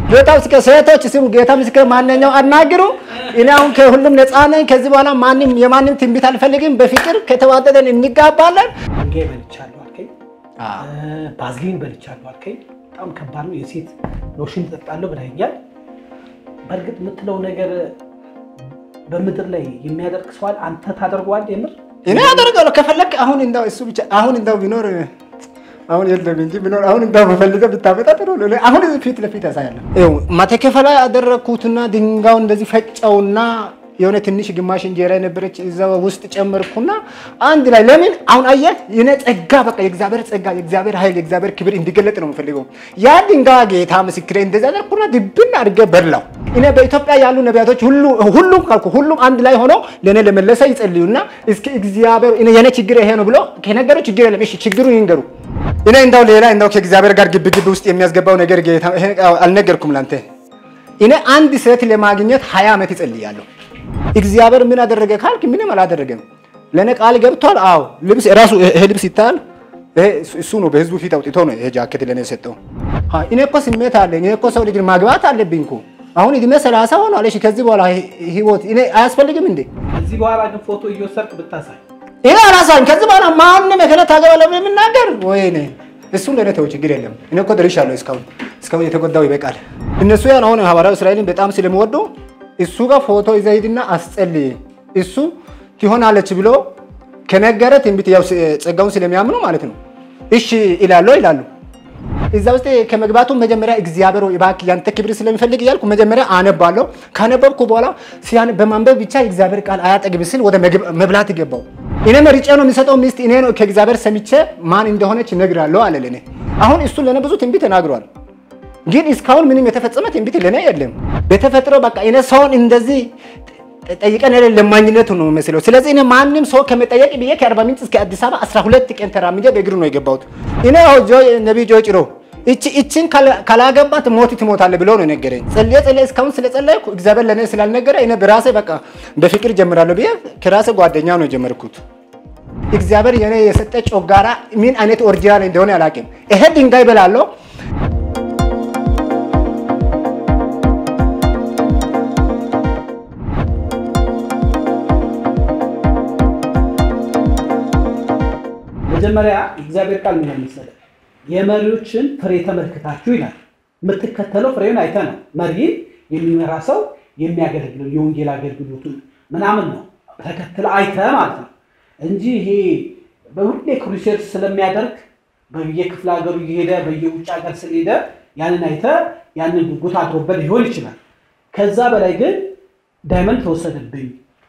ጌታ ምስክር፣ ሴቶች ስሙ፣ ጌታ ምስክር፣ ማንኛው አናግሩ። እኔ አሁን ከሁሉም ነፃ ነኝ። ከዚህ በኋላ ማንም የማንም ትንቢት አልፈልግም። በፍቅር ከተዋደደን እንጋባለን። ድንጋይ በልቻለሁ አልከኝ፣ ባዝሊን በልቻለሁ አልከኝ። በጣም ከባድ ነው። የሴት ሎሽን ጠጣለሁ ብለኸኛል። በእርግጥ የምትለው ነገር በምድር ላይ የሚያደርግ ሰዋል አንተ ታደርገዋለህ? የምር እኔ አደርጋለሁ ከፈለግ አሁን እንዳው እሱ ብቻ አሁን እንዳው ቢኖር አሁን የለም እንጂ ቢኖር አሁን እንዳው በፈልገው ብታመጣ ጥሩ ነው። አሁን እዚህ ፊት ለፊት ያሳያለሁ። ይኸው ማተከፈ ላይ ያደረግኩትና ድንጋዩን እንደዚህ ፈጨውና የሆነ ትንሽ ግማሽ እንጀራ የነበረች እዛ ውስጥ ጨመርኩና አንድ ላይ ለምን አሁን አየህ የኔ ጸጋ በቃ የእግዚአብሔር ጸጋ የእግዚአብሔር ኃይል የእግዚአብሔር ክብር እንዲገለጥ ነው የምፈልገው። ያ ድንጋይ ጌታ ምስክሬ እንደዛ አደረኩና ድብን አድርጌ በላው። እኔ በኢትዮጵያ ያሉ ነቢያቶች ሁሉ ሁሉም ካልኩ ሁሉም አንድ ላይ ሆነው ለእኔ ለመለሰ ይጸልዩና እስኪ እግዚአብሔር እኔ የኔ ችግር ይሄ ነው ብሎ ከነገሩ ችግር የለም እሺ ችግሩ ይንገሩ። እኔ እንዳው ሌላ እንዳው ከእግዚአብሔር ጋር ግብ ግብ ውስጥ የሚያስገባው ነገር ጌታ ይሄ አልነገርኩም ላንተ። እኔ አንድ ሴት ለማግኘት ሀያ ዓመት ይጸልያለሁ። እግዚአብሔር ምን አደረገ ካልክ ምንም አላደረገም። ለእኔ ቃል ገብቷል። አዎ ልብስ ራሱ ይሄ ልብስ ይታያል። ይሄ እሱ ነው በህዝቡ ፊት አውጥቶ ነው ይሄ ጃኬት ለእኔ የሰጠው። እኔ እኮ ስሜት አለኝ። እኔ እኮ ሰው ልጅ ማግባት አለብኝ እኮ አሁን እድሜ ሰላሳ ሆኗል። እሺ ከዚህ በኋላ ህይወት እኔ አያስፈልግም እንዴ? ከዚህ በኋላ ግን ፎቶ እየወሰድክ ብታሳይ ይሄ አላሳኝ። ከዚህ በኋላ ማንም የከለ ታገባለህ ብለህ የምናገር ወይኔ እሱ ለእኔ ተው፣ ችግር የለም። እኔ እኮ ደርሻለሁ። እስካሁን እስካሁን የተጎዳው ይበቃል። እነሱ ያን አሁን ሐዋርያው እስራኤልን በጣም ስለምወዱ እሱ ጋር ፎቶ ይዘህ ሂድና አስጸልይ፣ እሱ ትሆናለች ብሎ ከነገረ ትንቢት ያው ጸጋውን ስለሚያምኑ ማለት ነው እሺ ይላሉ ይላሉ። እዛ ውስጥ ከመግባቱ መጀመሪያ እግዚአብሔር ሆይ እባክህ ያንተ ክብር ስለሚፈልግ እያልኩ መጀመሪያ አነባለሁ። ካነበብኩ በኋላ ሲያን በማንበብ ብቻ የእግዚአብሔር ቃል አያጠግብ ስል ወደ መብላት ገባው። እኔ መርጬ ነው የሚሰጠው ሚስት እኔ ነው ከእግዚአብሔር ሰምቼ ማን እንደሆነች እነግራለሁ አለ ለእኔ። አሁን እሱ ለእኔ ብዙ ትንቢት ተናግሯል። ግን እስካሁን ምንም የተፈጸመ ትንቢት ለእኔ የለም። በተፈጥሮ በቃ እኔ ሰውን እንደዚህ ጠይቀን ያለ ለማኝነቱ ነው የሚመስለው። ስለዚህ እኔ ማንም ሰው ከመጠየቅ ብዬ ከአርባ ምንጭ እስከ አዲስ አበባ 12 ቀን ተራምጄ በእግሩ ነው የገባሁት። እኔ ነቢይ ጆ ጭሮ እችን ካላገባት ሞት ትሞታለህ ብሎ ነው የነገረኝ። ጸልዬ ጸልዬ እስካሁን ስለጸለይኩ እግዚአብሔር ለእኔ ስላልነገረ እኔ በራሴ በቃ በፍቅር ጀምራለሁ ብዬ ከራሴ ጓደኛ ነው የጀመርኩት። እግዚአብሔር የኔ የሰጠ ጮጋራ ምን አይነት ኦሪጂናል እንደሆነ አላውቅም። ይሄ ድንጋይ በላለሁ መጀመሪያ እግዚአብሔር ቃል ምን መሰለህ? የመሪዎችን ፍሬ ተመልክታችሁ ይላል። የምትከተለው ፍሬውን አይተህ ነው። መሪ የሚመራ ሰው የሚያገለግለው የወንጌል አገልግሎቱን ምናምን ነው ተከትለ አይተህ ማለት ነው እንጂ ይሄ በሁሌ ክሩሴድ ስለሚያደርግ በየክፍለ ሀገሩ እየሄደ በየውጭ ሀገር ስለሄደ ያንን አይተህ ያንን ጉጉት አድሮበት ሊሆን ይችላል። ከዛ በላይ ግን ዳይመንድ ተወሰደብኝ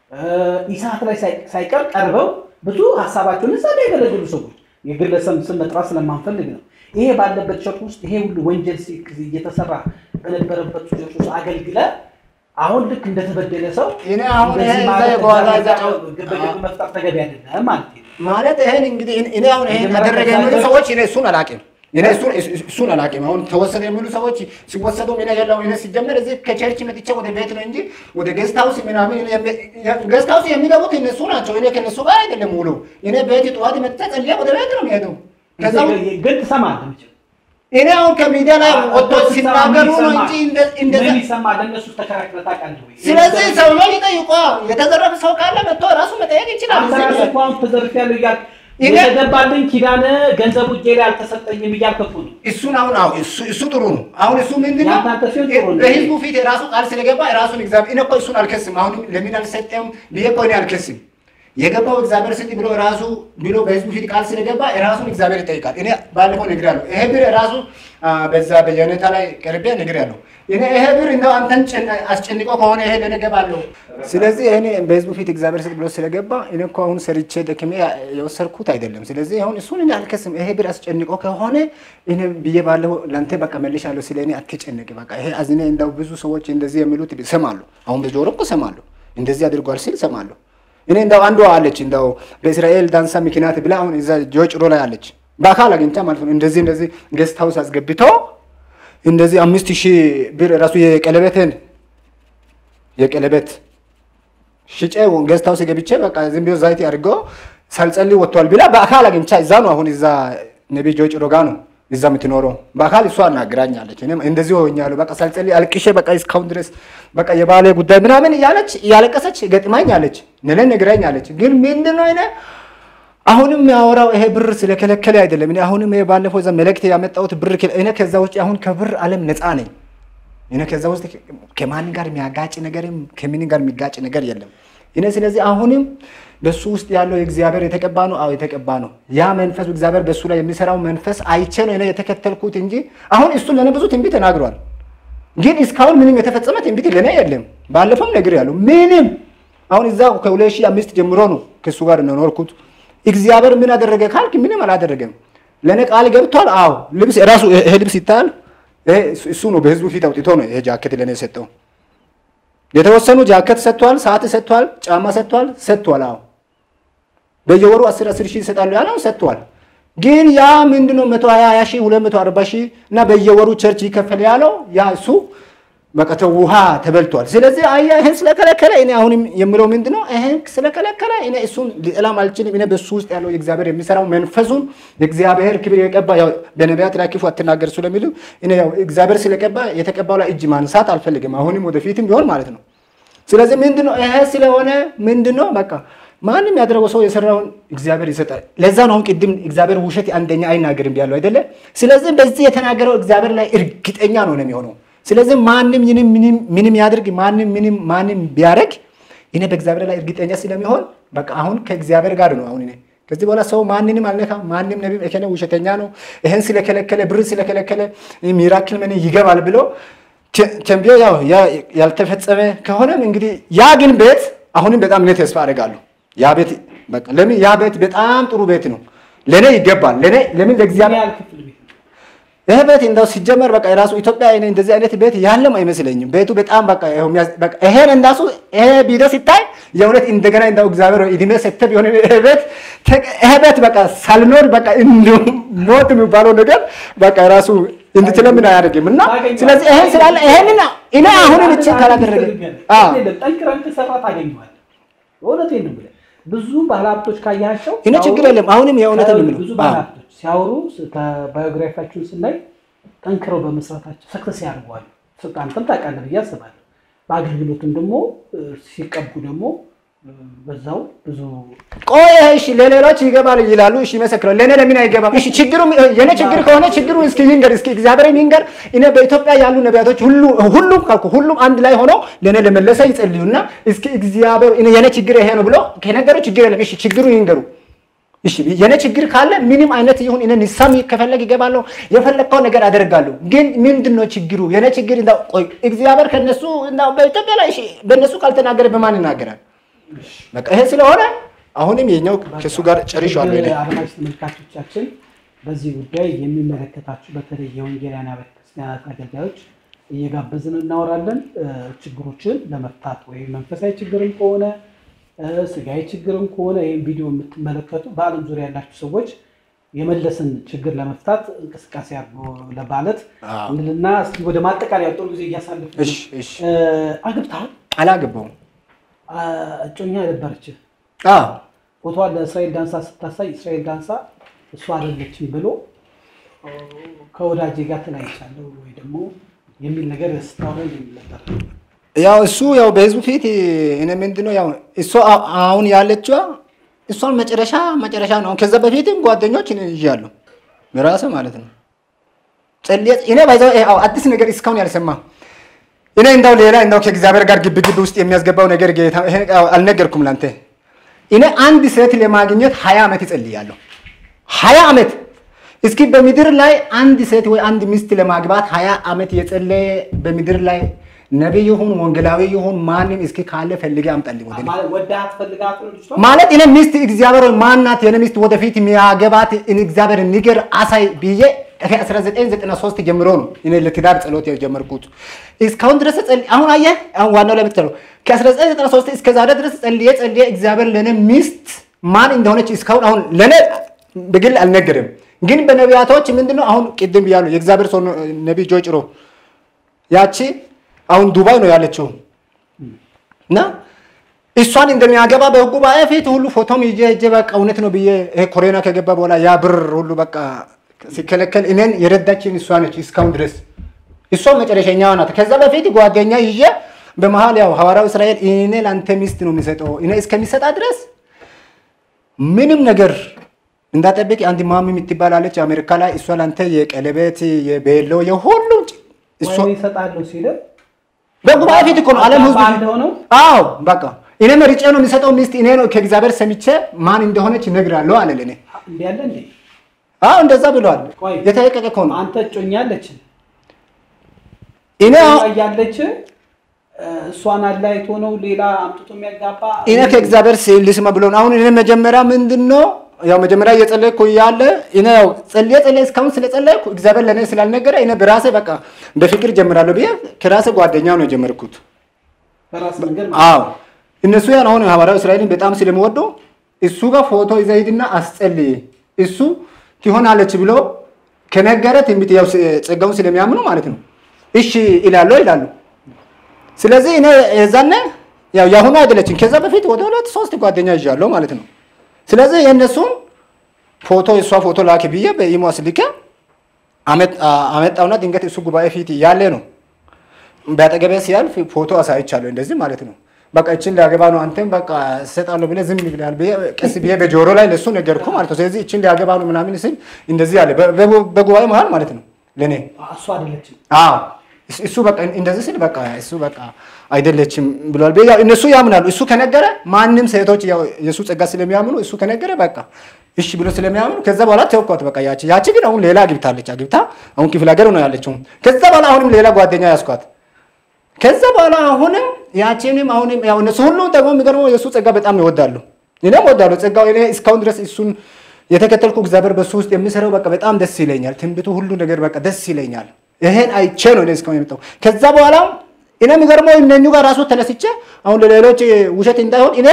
ኢሳት ላይ ሳይቀር ቀርበው ብዙ ሀሳባቸውን እዛ ላይ ያገለግሉ ሰዎች የግለሰብ ስም መጥራት ስለማንፈልግ ነው። ይሄ ባለበት ቸርች ውስጥ ይሄ ሁሉ ወንጀል እየተሰራ በነበረበት ቸርች ውስጥ አገልግለ አሁን ልክ እንደተበደለ ሰው እኔ አሁን ይሄ እዛ የበኋላ እዛ ግብግብ መፍጠር ተገቢ አይደለም ማለት ነው። ማለት ይሄን እንግዲህ እኔ አሁን ይሄን አደረገ የሚሉ ሰዎች እኔ እሱን አላውቅም። እኔ እሱን እሱን አላውቅም። አሁን ተወሰደ የሚሉ ሰዎች ሲወሰዱ ምን ያለው እኔ ሲጀመር እዚህ ከቸርች መጥቼ ወደ ቤት ነው እንጂ ወደ ጌስት ሃውስ ምናምን ጌስት ሃውስ የሚገቡት እነሱ ናቸው። እኔ ከነሱ ጋር አይደለም ውሎ እኔ ቤት ጠዋት መጥቼ ጸልዬ ወደ ቤት ነው የሚሄደው። ከዛ ግን ትሰማለህ መቼም እኔ አሁን ከሚዲያ ላይ ወጥቶ ሲናገሩ ነው እንጂ እንደዛ ምን ይሰማል? ለእነሱ ተከራክረህ ታውቃለህ ወይ? ስለዚህ ሰው ነው ይጠይቋ። የተዘረፈ ሰው ካለ መጥቶ ራሱ መጠየቅ ይችላል። አንተ ራስህ እኮ አሁን ተዘርፌያለሁ እያልክ እኔ- የተገባልኝ ኪዳን ገንዘቡ እጄ ላይ አልተሰጠኝም እያልክ እኮ ነው። እሱን አሁን አዎ እሱ እሱ ጥሩ ነው። አሁን እሱ ምንድን ነው ያንተ አንተ ሲሆን ጥሩ ነው። በህዝቡ ፊት የራሱ ቃል ስለገባ የራሱን እግዚአብሔር እኔ እኮ እሱን አልከስም። አሁን ለምን አልሰጠም ብዬ እኮ እኔ አልከስም። የገባው እግዚአብሔር ስጥ ብሎ ራሱ ብሎ በህዝቡ ፊት ቃል ስለገባ የራሱን እግዚአብሔር ይጠይቃል። እኔ ባለፈው ነግሬያለሁ። ይሄ ብር ራሱ አ፣ በዛ በየነታ ላይ ቀርቤ ነግሬያለሁ። እኔ ይሄ ብር እንደው አንተን ጭን- አስጨንቆ ከሆነ ይሄ ለእኔ እገባለሁ። ስለዚህ እኔ በህዝቡ ፊት እግዚአብሔር ስጥ ብሎ ስለገባ እኔ እኮ አሁን ሰርቼ ደክሜ የወሰድኩት አይደለም። ስለዚህ አሁን እሱን እኔ አልከስም። ይሄ ብር አስጨንቆ ከሆነ እኔ ብዬ ባለፈው ለአንተ በቃ መልሻለሁ። ስለ እኔ አትጨነቅ። በቃ ይሄ አዝኔ እንደው ብዙ ሰዎች እንደዚህ የሚሉት እሰማለሁ። አሁን በጆሮ እኮ እሰማለሁ። እንደዚህ አድርጓል ሲል እሰማለሁ። እኔ እንደው አንዷ አለች እንደው በእስራኤል ዳንሳ ምክንያት ብላ አሁን እዛ ጆጭሮ ላይ አለች በአካል አግኝታ ማለት ነው። እንደዚህ እንደዚህ ጌስት ሀውስ አስገብቶ እንደዚህ አምስት ሺህ ብር ራሱ የቀለበትን የቀለበት ሽጬ ጌስት ሀውስ ገብቼ በቃ ዝም ብሎ ዛይቲ አድርጎ ሳልጸልይ ወጥቷል ብላ በአካል አግኝቻ እዛ ነው አሁን እዛ ነቢ ጆጭሮ ጋ ነው እዛ የምትኖረው በአካል እሷ አናግራኛለች። እኔም እንደዚህ ሆኛለሁ። በቃ ሳልጸልይ አልቅሼ በቃ እስካሁን ድረስ በቃ የባሌ ጉዳይ ምናምን እያለች እያለቀሰች ገጥማኛለች፣ ነለን ነግራኛለች። ግን ምንድን ነው እኔ አሁንም ያወራው ይሄ ብር ስለከለከለ አይደለም። እኔ አሁንም ይሄ ባለፈው እዛ መልእክት ያመጣሁት ብር እኔ ከዛ ውጭ አሁን ከብር ዓለም ነፃ ነኝ። እኔ ከዛ ውስጥ ከማን ጋር የሚያጋጭ ነገርም ከምን ጋር የሚጋጭ ነገር የለም። እኔ ስለዚህ አሁንም በሱ ውስጥ ያለው የእግዚአብሔር የተቀባ ነው። አዎ የተቀባ ነው። ያ መንፈስ እግዚአብሔር በሱ ላይ የሚሰራው መንፈስ አይቼ ነው እኔ የተከተልኩት እንጂ አሁን እሱ ለእኔ ብዙ ትንቢት ተናግሯል። ግን እስካሁን ምንም የተፈጸመ ትንቢት ለእኔ የለም። ባለፈውም ነገር ያለው ምንም አሁን እዛ ከሁለት ሺህ አምስት ጀምሮ ነው ከእሱ ጋር ኖርኩት። እግዚአብሔር ምን አደረገ ካልክ ምንም አላደረገም። ለእኔ ቃል ገብቷል። አዎ ልብስ ራሱ ይሄ ልብስ ይታያል። እሱ ነው በህዝቡ ፊት አውጥቶ ነው ይሄ ጃኬት ለእኔ የሰጠው። የተወሰኑ ጃኬት ሰጥቷል፣ ሰዓት ሰጥቷል፣ ጫማ ሰጥቷል፣ ሰጥቷል። አዎ በየወሩ አስር አስር ሺህ ይሰጣሉ ያለው ሰጥቷል። ግን ያ ምንድነው መቶ ሀያ ሀያ ሺህ ሁለት መቶ አርባ ሺህ እና በየወሩ ቸርች ይከፈል ያለው ያ እሱ በቃ ውሃ ተበልቷል። ስለዚህ አያ ይህን ስለከለከለ እኔ አሁንም የምለው ምንድነው ይህን ስለከለከለ እኔ እሱን ሊጠላም አልችልም። እኔ በሱ ውስጥ ያለው የእግዚአብሔር የሚሰራው መንፈሱን የእግዚአብሔር ክብር የቀባ በነቢያት ላይ ክፉ አትናገር ስለሚሉ እኔ ያው እግዚአብሔር ስለቀባ የተቀባው ላይ እጅ ማንሳት አልፈልግም። አሁንም ወደፊትም ቢሆን ማለት ነው። ስለዚህ ምንድነው ይሄ ስለሆነ ምንድነው በቃ ማንም ያደረገው ሰው የሰራውን እግዚአብሔር ይሰጣል። ለዛ ነው አሁን ቅድም እግዚአብሔር ውሸት አንደኛ አይናገርም ያለው አይደለ? ስለዚህ በዚህ የተናገረው እግዚአብሔር ላይ እርግጠኛ ነው ነው የሚሆነው ስለዚህ ማንም ይህንም ምንም ያድርግ ማንም ምንም ማንም ቢያደርግ እኔ በእግዚአብሔር ላይ እርግጠኛ ስለሚሆን በቃ አሁን ከእግዚአብሔር ጋር ነው። አሁን እኔ ከዚህ በኋላ ሰው ማንንም አልነካም። ማንም ነቢ እከሌ ውሸተኛ ነው ይህን ስለከለከለ ብር ስለከለከለ ሚራክል ምን ይገባል ብሎ ተንቢዮ ያው ያልተፈጸመ ከሆነም እንግዲህ ያ ግን ቤት አሁንም በጣም እኔ ተስፋ አደርጋለሁ። ያ ቤት በቃ ለምን ያ ቤት በጣም ጥሩ ቤት ነው። ለእኔ ይገባል። ለእኔ ለምን ለእግዚአብሔር ይህ ቤት እንደው ሲጀመር በቃ የራሱ ኢትዮጵያ እኔ እንደዚህ አይነት ቤት ያለም አይመስለኝም። ቤቱ በጣም በቃ ይሄን እንዳሱ ይሄ ቪዲዮ ሲታይ የእውነት እንደገና እንደው እግዚአብሔር እድሜ ሰጥተህ ቢሆን ይሄ ቤት ይሄ ቤት በቃ ሳልኖር በቃ እንዲሁ ሞት የሚባለው ነገር በቃ የራሱ እንድትለምን አያደርግም እና ስለዚህ ይሄን ስላለ ይሄንን እኔ አሁንም እቺ ካላደረገ ጠንክረን ከሰራ ታገኘዋለህ። እውነቴን ነው የምልህ። ብዙ ባለሀብቶች ካያቸው እኔ ችግር የለም አሁንም የእውነት ነው ብዙ ባለሀብቶች ሲያወሩ ባዮግራፊያቸውን ስናይ ጠንክረው በመስራታቸው ሰክሰስ ያደርገዋል። አንተም ታውቃለህ ብዬ አስባለሁ። በአገልግሎትም ደግሞ ሲቀቡ ደግሞ በዛው ብዙ ቆይ እሺ፣ ለሌሎች ይገባል ይላሉ። እሺ ይመሰክራሉ። ለእኔ ለምን አይገባም? እሺ ችግሩ የኔ ችግር ከሆነ ችግሩ እስኪ ይንገር፣ እስኪ እግዚአብሔር ይንገር። እኔ በኢትዮጵያ ያሉ ነቢያቶች ሁሉ ሁሉም ካልኩ ሁሉም አንድ ላይ ሆኖ ለእኔ ለመለሰ ይጸልዩና እስኪ እግዚአብሔር የኔ ችግር ይሄ ነው ብሎ ከነገሩ ችግር የለም። እሺ ችግሩ ይንገሩ። እሺ የኔ ችግር ካለ ምንም አይነት ይሁን እኔ ንሳም ከፈለግ ይገባለሁ፣ የፈለግከው ነገር አደርጋለሁ። ግን ምንድን ነው ችግሩ? የኔ ችግር እንዳው ቆይ እግዚአብሔር ከነሱ እንዳው በኢትዮጵያ ላይ እሺ በእነሱ ካልተናገረ በማን ይናገራል? በቃ ይሄ ስለሆነ አሁንም የኛው ከእሱ ጋር ጨርሻለሁ። እኔ አድማጭ ተመልካቾቻችን በዚህ ጉዳይ የሚመለከታችሁ በተለይ የወንጌላውያን አብያተ ክርስቲያናት አገልጋዮች እየጋበዝን እናወራለን። ችግሮችን ለመፍታት ወይም መንፈሳዊ ችግርም ከሆነ ስጋዊ ችግርም ከሆነ ይህም ቪዲዮ የምትመለከቱ በዓለም ዙሪያ ያላችሁ ሰዎች የመለስን ችግር ለመፍታት እንቅስቃሴ አድርጎ ለማለት እንልና እስኪ ወደ ማጠቃለያ ጥሩ ጊዜ እያሳለፍ እሺ እሺ አግብተሃል? አላገባውም። እጮኛ ነበረች። አዎ ፎቶዋን ለእስራኤል ዳንሳ ስታሳይ እስራኤል ዳንሳ እሷ አይደለችም ብሎ ከወዳጄ ጋር ተለያይቻለሁ ወይ ደግሞ የሚል ነገር ስታወራ የሚል ነበር። ያው እሱ ያው በህዝቡ ፊት እኔ ምንድነው ያው እሷ አሁን ያለችዋ እሷን መጨረሻ መጨረሻ ነው። ከዛ በፊትም ጓደኞች ይዣለሁ በራሰ ማለት ነው። ጸልየ እኔ ባይዘው አዲስ ነገር እስካሁን ያልሰማ እኔ እንዳው ሌላ እንዳው ከእግዚአብሔር ጋር ግብ ግብ ውስጥ የሚያስገባው ነገር ጌታ አልነገርኩም ላንተ። እኔ አንድ ሴት ለማግኘት ሀያ ዓመት ይጸልያለሁ። ሀያ ዓመት እስኪ በምድር ላይ አንድ ሴት ወይ አንድ ሚስት ለማግባት ሀያ ዓመት የጸለየ በምድር ላይ ነቢይ ይሁን ወንጌላዊ ይሁን ማንም እስኪ ካለ ፈልጌ አምጣልኝ ወደ እኔ። ወዳት ፈልጋት ነው ልጅቷ? ማለት እኔ ሚስት እግዚአብሔር ሆይ ማናት የኔ ሚስት ወደፊት የሚያገባት እግዚአብሔር ንገር አሳይ ብዬ ከ1993 ጀምሮ ነው እኔ ለትዳር ጸሎት የጀመርኩት። እስካሁን ድረስ ጸልይ አሁን አየህ፣ አሁን ዋናው ላይ የምትለው ከ1993 እስከ ዛሬ ድረስ ጸልዬ ጸልዬ እግዚአብሔር ለእኔ ሚስት ማን እንደሆነች እስካሁን አሁን ለእኔ በግል አልነገርም። ግን በነቢያቶች ምንድነው አሁን ቅድም ብያለሁ። የእግዚአብሔር ሰው ነቢይ ጆይ ጭሮ ያቺ አሁን ዱባይ ነው ያለችው እና እሷን እንደሚያገባ በጉባኤ ፊት ሁሉ ፎቶም ይዤ ሄጄ በቃ እውነት ነው ብዬ ይሄ ኮሮና ከገባ በኋላ ያ ብር ሁሉ በቃ ሲከለከል እኔን የረዳችን እሷ ነች እስካሁን ድረስ እሷ መጨረሻኛዋ ናት። ከዛ በፊት ጓደኛ ይዤ በመሀል ያው ሐዋርያው እስራኤል እኔ ለአንተ ሚስት ነው የሚሰጠው እኔ እስከሚሰጣ ድረስ ምንም ነገር እንዳጠብቅ አንድ ማሚ የምትባል አለች አሜሪካ ላይ እሷ ለአንተ የቀለበት የቤሎ የሁሉ እሷ ወይ ይሰጣለሁ ሲል በጉባኤ ፊት እኮ ነው ዓለም ህዝብ አንድ ሆነው አዎ በቃ እኔ መርጬ ነው የሚሰጠው ሚስት እኔ ነው ከእግዚአብሔር ሰምቼ ማን እንደሆነች እነግራለሁ አለ ለእኔ እንዲ ያለ እንዴ አዎ እንደዛ ብለዋል ቆይ የተለቀቀ እኮ ነው አንተ እጮኛለች እኔ አዎ ያለች እሷን አላይቶ ነው ሌላ አምጥቶ የሚያጋባ እኔ ከእግዚአብሔር ስ- ልስማ ብሎ ነው። አሁን እኔ መጀመሪያ ምንድን ነው ያው መጀመሪያ እየጸለይኩ እያለ እኔ ያው ጸልዬ ጸልዬ እስካሁን ስለጸለይኩ እግዚአብሔር ለእኔ ስላልነገረ እኔ በራሴ በቃ በፍቅር ጀምራለሁ ብዬ ከራሴ ጓደኛ ነው የጀመርኩት። በራስ መንገድ አዎ እነሱ ያን አሁን ሐዋርያው እስራኤልን በጣም ስለምወደው እሱ ጋር ፎቶ ይዘህ ሂድና አስጸልይ እሱ ትሆናለች ብሎ ከነገረ ትንቢት ያው ስ- ጸጋውን ስለሚያምኑ ማለት ነው እሺ ይላሉ ይላሉ። ስለዚህ እኔ የዛነ ያው የአሁኑ አይደለችም። ከዛ በፊት ወደ ሁለት ሶስት ጓደኛ ይዣለሁ ማለት ነው። ስለዚህ የእነሱን ፎቶ የእሷ ፎቶ ላክ ብዬ በኢሞ አስልኬ አመጥ- አ- አመጣውና ድንገት እሱ ጉባኤ ፊት እያለ ነው በአጠገቤ ሲያልፍ ፎቶ አሳይቻለሁ። እንደዚህ ማለት ነው። በቃ እችን ሊያገባ ነው አንተም በቃ እሰጣለሁ ብለህ ዝም ብለሃል ብዬ ቀስ ብዬ በጆሮ ላይ ለእሱ ነገርኩ ማለት ነው። ስለዚህ እችን ሊያገባ ነው ምናምን ሲል እንደዚህ አለ በ- በ- በጉባኤ መሀል ማለት ነው ለእኔ እሱ አይደለችም አዎ እሱ- እሱ በቃ እንደዚህ ስል በቃ እሱ በቃ አይደለችም ብሏል። በ- ያው እነሱ ያምናሉ። እሱ ከነገረ ማንም ሴቶች ያው የእሱ ጸጋ ስለሚያምኑ እሱ ከነገረ በቃ እሺ ብሎ ስለሚያምኑ ከዛ በኋላ ተውኳት። በቃ ያቺ ያቺ ግን አሁን ሌላ አግብታለች። አግብታ አሁን ክፍለ ሀገር ነው ያለችው። ከዛ በኋላ አሁንም ሌላ ጓደኛ ያስኳት። ከዛ በኋላ አሁንም ያቺንም አሁንም ያው እነሱ ሁሉ ደግሞ የሚገርመው የእሱ ጸጋ በጣም ይወዳሉ። እኔም እወዳለሁ ጸጋው። እኔ እስካሁን ድረስ እሱን የተከተልኩ እግዚአብሔር በሱ ውስጥ የሚሰራው በቃ በጣም ደስ ይለኛል። ትንቢቱ ሁሉ ነገር በቃ ደስ ይለኛል። ይሄን አይቼ ነው እኔ እስካሁን የመጣው። ከዛ በኋላ እኔ የሚገርመው እነኙ ጋር ራሱ ተነስቼ አሁን ለሌሎች ውሸት እንዳይሆን እኔ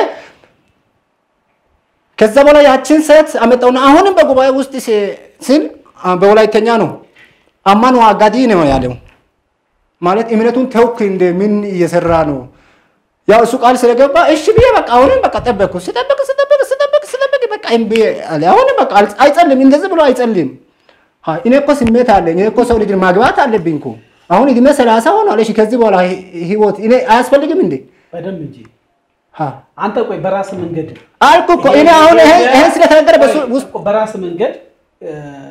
ከዛ በኋላ ያችን ሴት አመጣውና አሁንም በጉባኤ ውስጥ ሲ- ሲል አ፣ በወላይተኛ ነው አማን ዋጋዲ ነው ያለው። ማለት እምነቱን ተውክ እንደ ምን እየሰራ ነው? ያው እሱ ቃል ስለገባ እሺ ብዬ በቃ አሁንም በቃ ጠበቅኩ። ስጠብቅ ስጠብቅ ስጠብቅ ስጠብቅ በቃ እምቢ አለ። አሁንም በቃ አል- አይጸልም፣ እንደዚህ ብሎ አይጸልም። ሀ፣ እኔ እኮ ስሜት አለኝ። እኔ እኮ ሰው ልጅ ማግባት አለብኝ እኮ አሁን እድሜ ሰላሳ ሆኗል። እሺ ከዚህ በኋላ ህ- ህይወት እኔ አያስፈልግም እንዴ? በደንብ እንጂ ሀ፣ አንተ ቆይ በራስ መንገድ አልኩ እኮ እኔ አሁን ይሄ ይሄን ስለተነገረ በሱ ውስጥ እኮ በራስ መንገድ እ፣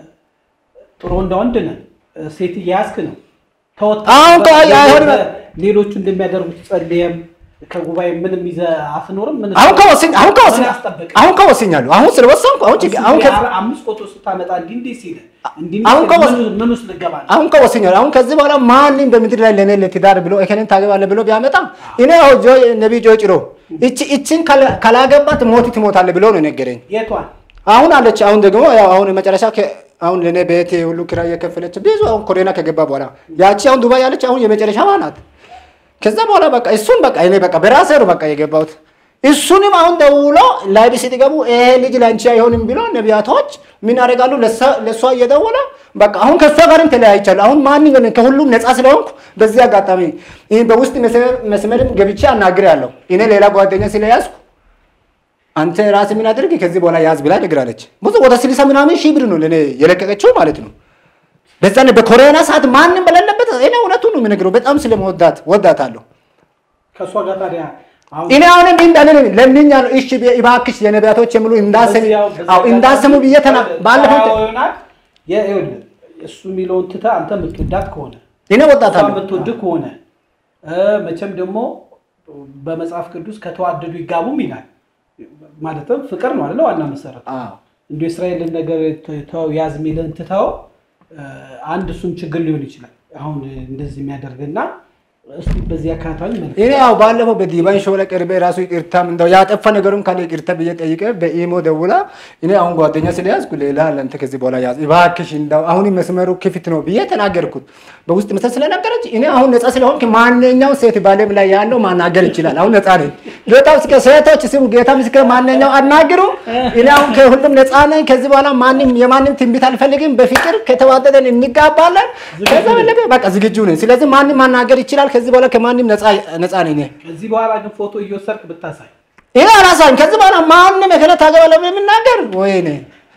ጥሩ እንደ ወንድ ነህ እ፣ ሴት እያያዝክ ነው ተወጥ አሁን እኮ አይ- አይሆንም። ሌሎቹ እንደሚያደርጉት ጸልየም ከጉባኤ ምንም ይዘህ አትኖርም ምን አሁን ከወሰኝ አሁን ከወሰኝ ምን ያስጠብቅ? አሁን ከወሰኛለሁ አሁን ስለወሰንኩ አሁን ችግር አሁን ከ አሁን አምስት ፎቶ ስታመጣ እንዲህ እንዲህ ሲል እንዲህ አሁን ሲል ከወስ- ምን- ምን ውስጥ ልገባ ነው? አሁን ከወሰኛለሁ አሁን ከዚህ በኋላ ማንም በምድር ላይ ለእኔ ለትዳር ብሎ እከሌን ታገባለህ ብሎ ቢያመጣ እኔ አሁን ጆ ነቢይ ጆ ጭሮ እቺ እቺን ካላ- ካላገባት ሞት ትሞታለህ ብሎ ነው የነገረኝ። የቷን አሁን አለች። አሁን ደግሞ ያው አሁን መጨረሻ ከ- አሁን ለእኔ ቤት ሁሉ ኪራይ እየከፈለች ብዙ አሁን ኮሮና ከገባ በኋላ ያቺ አሁን ዱባይ ያለች አሁን የመጨረሻዋ ናት። ከዛ በኋላ በቃ እሱን በቃ እኔ በቃ በራሴ ነው በቃ የገባሁት። እሱንም አሁን ደውሎ ላይብ ስትገቡ ይሄ ልጅ ለአንቺ አይሆንም ብሎ ነቢያቶች ምን ያደርጋሉ? ለሷ- ለእሷ እየደወለ በቃ አሁን ከእሷ ጋርም ተለያይቻለሁ። አሁን ማን ከሁሉም ነፃ ስለሆንኩ በዚህ አጋጣሚ ይህ በውስጥ መስመር- መስመርም ገብቼ አናግሬያለሁ። እኔ ሌላ ጓደኛ ስለያዝኩ አንተ ራስህ ምን አድርግ ከዚህ በኋላ ያዝ ብላ ነግራለች። ብዙ ወደ ስልሳ ምናምን ሺህ ብር ነው ለእኔ የለቀቀችው ማለት ነው። በዛን በኮሮና ሰዓት ማንም በሌለበት እኔ እውነቱን ነው የምነግረው። በጣም ስለመወዳት ወዳታለሁ። ከእሷ ጋር ታዲያ አሁን እኔ አሁንም እንዳለ ለምኛ ነው እሺ ብዬ እባክሽ የነቢያቶች የሚሉ እንዳሰሙ በዚያው- በዚያ አዎ እንዳሰሙ ብዬ ተና ባለፈው ያው ይሆናል። የ- ይኸውልህ እሱ የሚለውን ትተህ አንተ የምትወዳት ከሆነ እኔ እሷ ወዳታለሁ። የምትወድ ከሆነ እ፣ መቼም ደግሞ በመጽሐፍ ቅዱስ ከተዋደዱ ይጋቡም ይላል። ማለትም ፍቅር ነው አይደለ? ዋና መሰረት አዎ እንደ እስራኤልን ነገር ተው ያዝ የሚልህን ትተው እ፣ አንድ እሱም ችግር ሊሆን ይችላል። አሁን እንደዚህ የሚያደርግና እስቲ በዚህ አካታዊ መልክ እኔ ያው ባለፈው በዲቫን ሾው ላይ ቀርቤ ራሱ ይቅርታም እንደው ያጠፋ ነገሩም ካለ ይቅርታ ብዬ ጠይቄ በኢሞ ደውላ እኔ አሁን ጓደኛ ስለያዝኩ ሌላ ለአንተ ከዚህ በኋላ ያዝ እባክሽ እንደው አሁን መስመሩ ክፍት ነው ብዬ ተናገርኩት። በውስጥ መሰል ስለነገረች እኔ አሁን ነፃ ስለሆንክ ማንኛው ሴት ባለም ላይ ያለው ማናገር ይችላል። አሁን ነፃ ነኝ። ጌታ ምስክር፣ ሴቶች ስሙ፣ ጌታ ምስክር፣ ማንኛው አናግሩ። እኔ አሁን ከሁሉም ነፃ ነኝ። ከዚህ በኋላ ማንም የማንም ትንቢት አልፈልግም። በፍቅር ከተዋደደን እንጋባለን። ከዛ በለቀ በቃ ዝግጁ ነኝ። ስለዚህ ማንም ማናገር ይችላል። ከዚህ በኋላ ከማንም ነፃ ነፃ ነኝ እኔ ከዚህ በኋላ ግን ፎቶ እየወሰድክ ብታሳይ ይሄ አላሳኝ ከዚህ በኋላ ማንም የከለ ታገባለህ ብሎ የሚናገር ወይኔ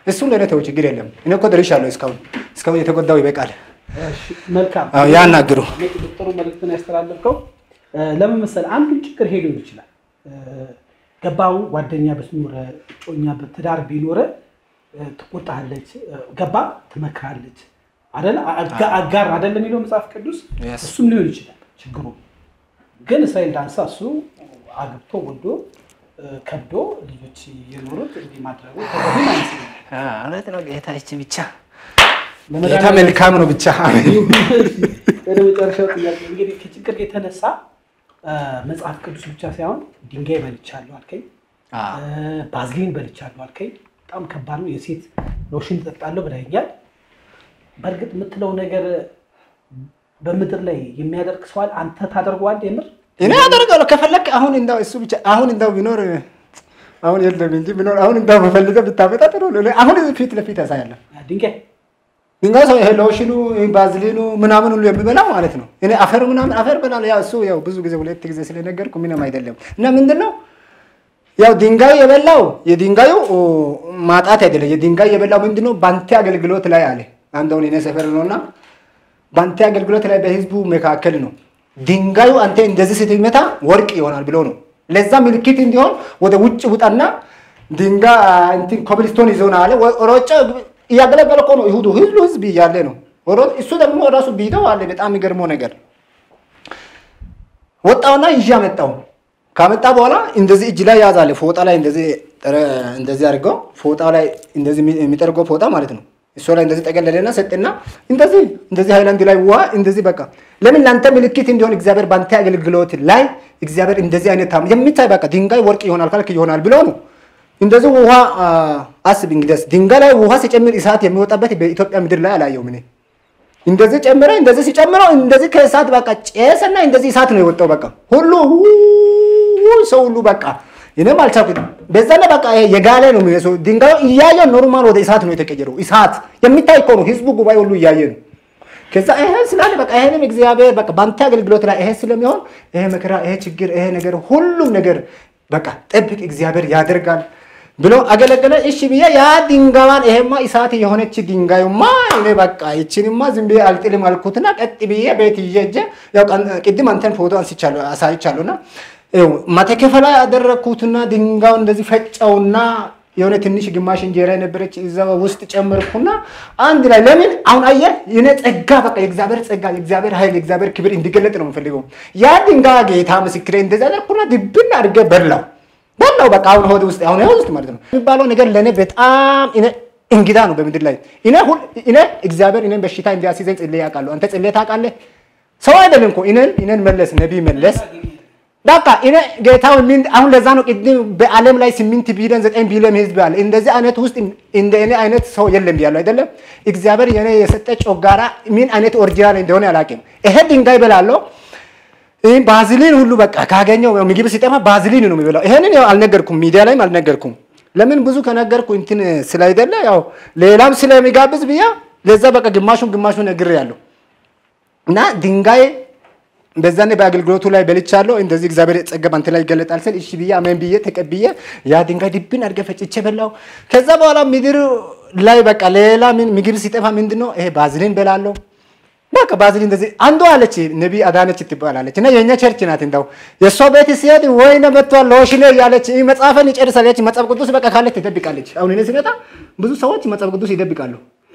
እሱን ለእኔ ተው፣ ችግር የለም። እኔ እኮ ደርሻለሁ። እስካሁን እስካሁን የተጎዳው ይበቃል። እሺ፣ መልካም አዎ፣ ያናግሩ። ጥሩ መልዕክትን ያስተላለፍከው ለምን መሰለህ፣ አንዱን ችግር ሄዶ ይችላል ገባው ጓደኛ ብትኖረ እጮኛ ትዳር ቢኖረ ትቆጣለች፣ ገባ ትመክራለች፣ አይደለ አጋ- አጋር አይደለም የሚለው መጽሐፍ ቅዱስ Yes. እሱም ሊሆን ይችላል ችግሩ። ግን እስራኤል ዳንሳ እሱ አግብቶ ወልዶ ከብዶ ልጆች የኖሩት እንዲህ ማድረጉ ተገቢም አይመስለኝም። እውነት ነው። ጌታ ይቺ ብቻ ጌታ ለመድኃኒዓለም መልካም ነው ብቻ ወደ መጨረሻው ጥያቄ እንግዲህ ከችግር የተነሳ መጽሐፍ ቅዱስ ብቻ ሳይሆን ድንጋይ በልቻለሁ አልከኝ፣ ባዝሊን በልቻለሁ አልከኝ። በጣም ከባድ ነው። የሴት ሎሽን እጠጣለሁ ብለኸኛል። በእርግጥ የምትለው ነገር በምድር ላይ የሚያደርግ ሰዋል አንተ ታደርገዋል የምር እኔ አደርጋለሁ ከፈለክ አሁን እንዳው እሱ ብቻ አሁን እንዳው ቢኖር አሁን የለም እንጂ ቢኖር አሁን እንዳው በፈልገ ብታመጣ ጥሩ ነው። አሁን ፊት ለፊት ያሳያለሁ። ድንጋይ ድንጋይ ሰው ይሄ ሎሽኑ ባዝሊኑ ምናምን ሁሉ የሚበላው ማለት ነው። እኔ አፈር ምናምን አፈር በላለሁ። ያው እሱ ያው ብዙ ጊዜ ሁለት ጊዜ ስለነገርኩ ምንም አይደለም። እና ምንድን ነው ያው ድንጋይ የበላው የድንጋዩ ማጣት አይደለም። የድንጋይ የበላው ምንድን ነው በአንተ አገልግሎት ላይ አለ። አንድ አሁን የኔ ሰፈር ነውና በአንተ አገልግሎት ላይ በህዝቡ መካከል ነው ድንጋዩ አንተ እንደዚህ ስትመታ ወርቅ ይሆናል ብሎ ነው። ለዛ ምልክት እንዲሆን ወደ ውጭ ውጣና ድንጋይ እንትን ኮብልስቶን ይዞና አለ። ሮጬ እያገለገለ እኮ ነው ይሁዱ ህዝቡ ህዝብ እያለ ነው። ሮ- እሱ ደግሞ ራሱ ቢደው አለ። በጣም የሚገርመው ነገር ወጣውና ይዤ አመጣው። ካመጣ በኋላ እንደዚህ እጅ ላይ ያዛለ ፎጣ ላይ እንደዚህ ጠረ- እንደዚህ አድርገው ፎጣ ላይ እንደዚህ የሚ- የሚጠርገው ፎጣ ማለት ነው። እሱ ላይ እንደዚህ ጠቀለለና ሰጥና እንደዚህ እንደዚህ ሃይላንድ ላይ ውሃ እንደዚህ በቃ ለምን ለአንተ ምልክት እንዲሆን እግዚአብሔር በአንተ አገልግሎት ላይ እግዚአብሔር እንደዚህ አይነት ታም የሚታይ በቃ ድንጋይ ወርቅ ይሆናል ካልክ ይሆናል ብሎ ነው። እንደዚህ ውሃ አ፣ አስብ እንግዲህ ድንጋይ ላይ ውሃ ሲጨምር እሳት የሚወጣበት በኢትዮጵያ ምድር ላይ አላየውም እኔ። እንደዚህ ጨምረ እንደዚህ ሲጨምረው እንደዚህ ከእሳት በቃ ጨሰና እንደዚህ እሳት ነው የወጣው። በቃ ሁሉ ው- ሰው ሁሉ በቃ እኔም አልቻልኩትም። በዛና በቃ ይሄ የጋለ ነው የሚመስለው ድንጋዩ እያየ ኖርማል ወደ እሳት ነው የተቀየረው። እሳት የሚታይ እኮ ነው፣ ህዝቡ ጉባኤ ሁሉ እያየ ነው። ከዛ ይሄ ስላለ በቃ ይሄንም እግዚአብሔር በቃ በአንተ አገልግሎት ላይ ይሄ ስለሚሆን ይሄ መከራ፣ ይሄ ችግር፣ ይሄ ነገር ሁሉም ነገር በቃ ጠብቅ እግዚአብሔር ያደርጋል ብሎ አገለገለ። እሺ ብዬ ያ ድንጋዋን ይሄማ እሳት የሆነች ድንጋዩማ እኔ በቃ ይችንማ ዝም ብዬ አልጥልም አልኩትና ቀጥ ብዬ ቤት ይዤ ሂጄ ያው ቀን- ቅድም አንተን ፎቶ አንስቻለሁ አሳይቻለሁና ይኸው ማተከፈ ላይ አደረግኩትና ድንጋዩን እንደዚህ ፈጨውና የሆነ ትንሽ ግማሽ እንጀራ የነበረች እዛ ውስጥ ጨመርኩና አንድ ላይ ለምን አሁን አየህ የኔ ጸጋ በቃ የእግዚአብሔር ጸጋ የእግዚአብሔር ኃይል የእግዚአብሔር ክብር እንዲገለጥ ነው የምፈልገው። ያ ድንጋይ ጌታ ምስክሬ እንደዛ አደረኩና ድብን አድርጌ በላው በላው በቃ አሁን ሆድ ውስጥ አሁን ሆድ ውስጥ ማለት ነው የሚባለው ነገር ለእኔ በጣም እኔ እንግዳ ነው በምድር ላይ እኔ ሁል እኔ እግዚአብሔር እኔን በሽታ እንዲያስይዘኝ ጽሌ ያውቃለሁ። አንተ ጽሌ ታውቃለህ? ሰው አይደለም እኮ እኔን እኔን መለስ ነቢይ መለስ በቃ እኔ ጌታው ምን አሁን ለዛ ነው ቅድም በዓለም ላይ ስምንት ቢሊዮን ዘጠኝ ቢሊዮን ህዝብ አለ። እንደዚህ አይነት ውስጥ እንደ እኔ አይነት ሰው የለም ብያለሁ አይደለም። እግዚአብሔር የኔ የሰጠ ጮጋራ ምን አይነት ኦሪጂናል እንደሆነ አላውቅም። ይሄ ድንጋይ በላለው ይህ ባዝሊን ሁሉ በቃ ካገኘው ምግብ ሲጠፋ ባዝሊን ነው የሚበላው። ይሄንን ያው አልነገርኩም፣ ሚዲያ ላይም አልነገርኩም። ለምን ብዙ ከነገርኩ እንትን ስላይደለ ያው ሌላም ስለሚጋብዝ ብያ ለዛ በቃ ግማሹን ግማሹን ነግሬያለሁ እና ድንጋይ በዛኔ በአገልግሎቱ ላይ በልቻለሁ። እንደዚህ እግዚአብሔር ጸጋ ባንተ ላይ ይገለጣል ስል እሺ ብዬ አሜን ብዬ ተቀብዬ ያ ድንጋይ ድብን አድርጌ ፈጭቼ በላው። ከዛ በኋላ ምድር ላይ በቃ ሌላ ምን ምግብ ሲጠፋ ምንድን ነው ይሄ ባዝሊን በላለሁ። በቃ ባዝሊን እንደዚህ አንዷ አለች ነቢ አዳነች ትባላለች እና የእኛ ቸርች ናት። እንደው የእሷ ቤት ሲሄድ ወይነ መጥቷል ሎሽኔ እያለች ይህ መጽሐፈን ይጨርሳለች። መጽሐፍ ቅዱስ በቃ ካለች ትደብቃለች። አሁን እኔ ሲመጣ ብዙ ሰዎች መጽሐፍ ቅዱስ ይደብቃሉ።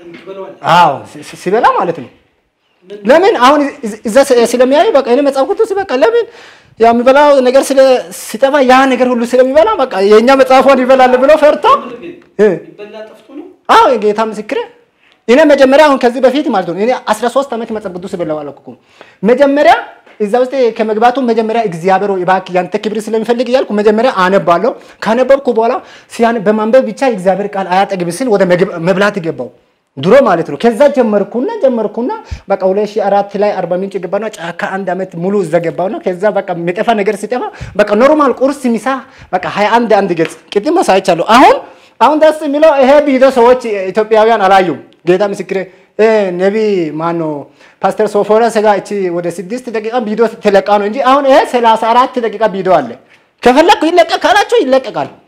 አዎ ሲ- ሲበላ ማለት ነው። ለምን አሁን እዛ ስለሚያዩ በቃ እኔ መጽሐፍ ቅዱስ በቃ ለምን ያ የሚበላው ነገር ስለ ሲጠፋ ያ ነገር ሁሉ ስለሚበላ በቃ የእኛ መጽሐፏን ይበላል ብሎ ፈርቶ እ አዎ የጌታ ምስክሬ እኔ መጀመሪያ አሁን ከዚህ በፊት ማለት ነው እኔ 13 ዓመት መጽሐፍ ቅዱስ ብለው አላልኩም። መጀመሪያ እዛ ውስጥ ከመግባቱ መጀመሪያ እግዚአብሔር ሆይ እባክህ ያንተ ክብር ስለሚፈልግ እያልኩ መጀመሪያ አነባለሁ። ካነበብኩ በኋላ ሲያን በማንበብ ብቻ የእግዚአብሔር ቃል አያጠግብ ስል ወደ ምግብ- መብላት ገባው ድሮ ማለት ነው። ከዛ ጀመርኩና ጀመርኩና በቃ 2004 ላይ አርባ ምንጭ ገባና ጫካ አንድ ዓመት ሙሉ እዛ ገባውና ከዛ በቃ የሚጠፋ ነገር ሲጠፋ በቃ ኖርማል ቁርስ፣ ምሳ በቃ 21 አንድ ገጽ ቅድም አሳይቻለሁ። አሁን አሁን ደስ የሚለው ይሄ ቪዲዮ ሰዎች ኢትዮጵያውያን አላዩም። ጌታ ምስክሬ እ ነቢ ማኖ ፓስተር ሶፎንያስ ጋር እቺ ወደ ስድስት ደቂቃ ቪዲዮ ተለቃ ነው እንጂ አሁን ይሄ 34 ደቂቃ ቪዲዮ አለ። ከፈለኩ ይለቀቅ ካላቸው ይለቀቃል።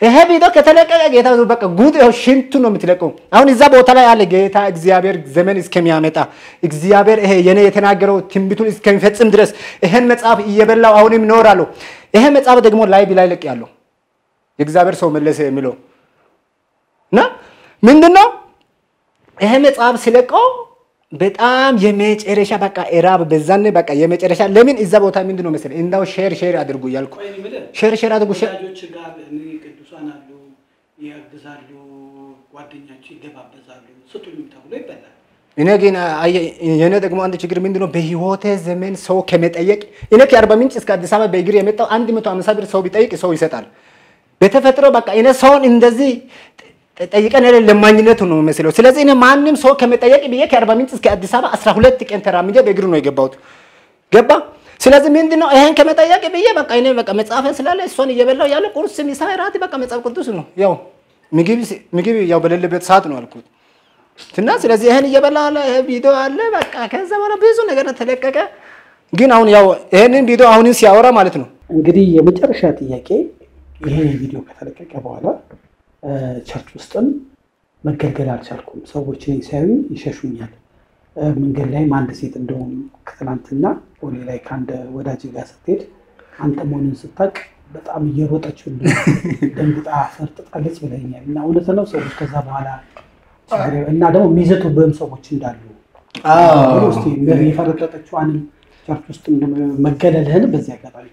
ይሄ ቪዲዮ ከተለቀቀ ጌታ በቃ ጉድ ይኸው ሽንቱ ነው የምትለቀው። አሁን እዛ ቦታ ላይ አለ ጌታ እግዚአብሔር ዘመን እስከሚያመጣ እግዚአብሔር ይሄ የኔ የተናገረው ትንቢቱን እስከሚፈጽም ድረስ ይሄን መጽሐፍ እየበላው አሁንም እኖራለሁ። ይሄ መጽሐፍ ደግሞ ላይ ላይ ለቅ ያለው የእግዚአብሔር ሰው መለሰ የሚለው እና ምንድን ነው ይሄ መጽሐፍ ሲለቀው በጣም የመጨረሻ በቃ እራብ በዛን በቃ የመጨረሻ ለምን እዛ ቦታ ምንድን ነው መሰለህ እንዳው ሼር ሼር አድርጉ እያልኩ ሼር ሼር አድርጉ ሼር ወዳጆች ጋር እኔ ቅዱሳን አሉ፣ ያግዛሉ፣ ጓደኛቸው ይገባበዛሉ፣ ስጡኝ ተብሎ ይበላል። እኔ ግን አየህ፣ የእኔ ደግሞ አንድ ችግር ምንድን ነው በህይወቴ ዘመን ሰው ከመጠየቅ እኔ ከአርባ ምንጭ እስከ አዲስ አበባ በእግር የመጣው አንድ መቶ ሃምሳ ብር ሰው ቢጠይቅ ሰው ይሰጣል። በተፈጥሮ በቃ እኔ ሰውን እንደዚህ ጠይቀን ያለ ለማኝነቱ ነው የሚመስለው። ስለዚህ እኔ ማንም ሰው ከመጠየቅ ብዬ ከአርባ ምንጭ እስከ አዲስ አበባ አስራ ሁለት ቀን ተራምጄ በእግር ነው የገባሁት። ገባ ስለዚህ ምንድን ነው ይሄን ከመጠየቅ ብዬ በቃ እኔ በቃ መጽሐፍ ስላለ እሷን እየበላው ያለ ቁርስ፣ ምሳ፣ እራት በቃ መጽሐፍ ቅዱስ ነው ያው ምግብ ምግብ ያው በሌለበት ሰዓት ነው አልኩት እና ስለዚህ ይሄን እየበላ አለ ይሄ ቪዲዮ አለ በቃ ከዛ በኋላ ብዙ ነገር ተለቀቀ። ግን አሁን ያው ይሄንን ቪዲዮ አሁንን ሲያወራ ማለት ነው እንግዲህ የመጨረሻ ጥያቄ ይሄ ቪዲዮ ከተለቀቀ በኋላ ቸርች ውስጥም መገልገል አልቻልኩም። ሰዎች እኔ ሲያዩ ይሸሹኛል። መንገድ ላይም አንድ ሴት እንደሆኑ ከትናንትና ቦሌ ላይ ከአንድ ወዳጅ ጋር ስትሄድ አንተ መሆኑን ስታውቅ በጣም እየሮጠች ሁሉ ደንግጣ ፈርጥጣለች ብለኛል። እና እውነት ነው ሰዎች ከዛ በኋላ ችግር እና ደግሞ የሚዘቱብህም ሰዎች እንዳሉ እስኪ የፈረጠጠችዋንም ቸርች ውስጥ መገለልህን በዚህ አጋጣሚ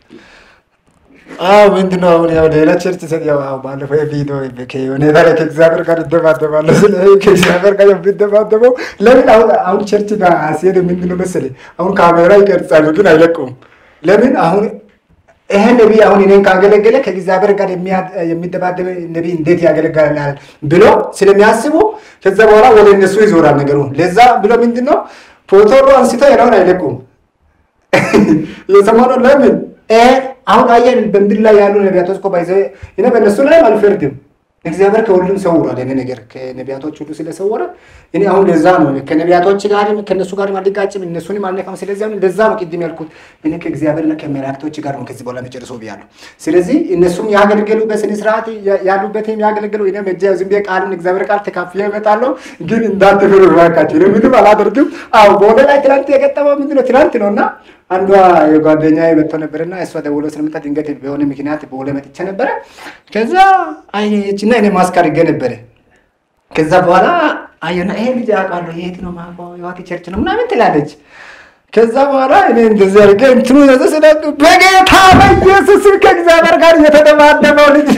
አዎ ምንድን ነው አሁን ያው ሌላ ቸርች ሰ ያው አዎ ባለፈው የቪዲዮ ሁኔታ ላይ ከእግዚአብሔር ጋር ይደባደባለሁ። ስለ ከእግዚአብሔር ጋር የሚደባደበው ለምን አሁን አሁን ቸርች ጋር ሲሄድ ምንድን ነው መሰለኝ አሁን ካሜራ ይቀርጻሉ ግን አይለቁም። ለምን አሁን ይሄ ነቢይ አሁን እኔን ካገለገለ ከእግዚአብሔር ጋር የሚደባደብ ነቢይ እንዴት ያገለግላል ብሎ ስለሚያስቡ ከዛ በኋላ ወደ እነሱ ይዞራል ነገሩ። ለዛ ብሎ ምንድን ነው ፎቶሮ አንስተው ያለውን አይለቁም። የሰማነው ለምን አሁን አየን በምድር ላይ ያሉ ነቢያቶች እኮ ባይዘ እኔ በእነሱ ላይ አልፈርድም። እግዚአብሔር ከሁሉም ሰውሯል። እኔ ነገር ከነቢያቶች ሁሉ ስለሰወረ እኔ አሁን ለዛ ነው ከነቢያቶች ጋርም ከእነሱ ጋርም አልጋጭም፣ እነሱንም አልነካም። ስለዚህ አሁን ለዛ ነው ቅድም ያልኩት እኔ ከእግዚአብሔርና ከመላእክቶች ጋር ነው ከዚህ በኋላ መጨረሰው ብያለሁ። ስለዚህ እነሱም ያገለገሉ በስነ ስርዓት ያሉበትም ያገለገሉ እኔ መጃ ዝም ብዬ ቃልን እግዚአብሔር ቃል ተካፍዬ እመጣለሁ። ግን እንዳትፈሩ እባካችሁ፣ እኔ ምንም አላደርግም። አዎ በሆነ ላይ ትናንት የገጠመው ምንድን ነው ትናንት ነው እና አንዷ የጓደኛ መጥቶ ነበርና እሷ ደውሎ ስለመጣ ድንገት በሆነ ምክንያት በሆነ መጥቼ ነበረ። ከዛ አየችና እኔ ማስክ አድርጌ ነበረ። ከዛ በኋላ አየና ይሄ ልጅ አውቃለሁ የት ነው ማባው የዋቲ ቸርች ነው ምናምን ትላለች። ከዛ በኋላ እኔ እንደዚህ አድርጌ እንትኑ ነዘ ስለ በጌታ በኢየሱስ ከእግዚአብሔር ጋር እየተደባደበው ልጅ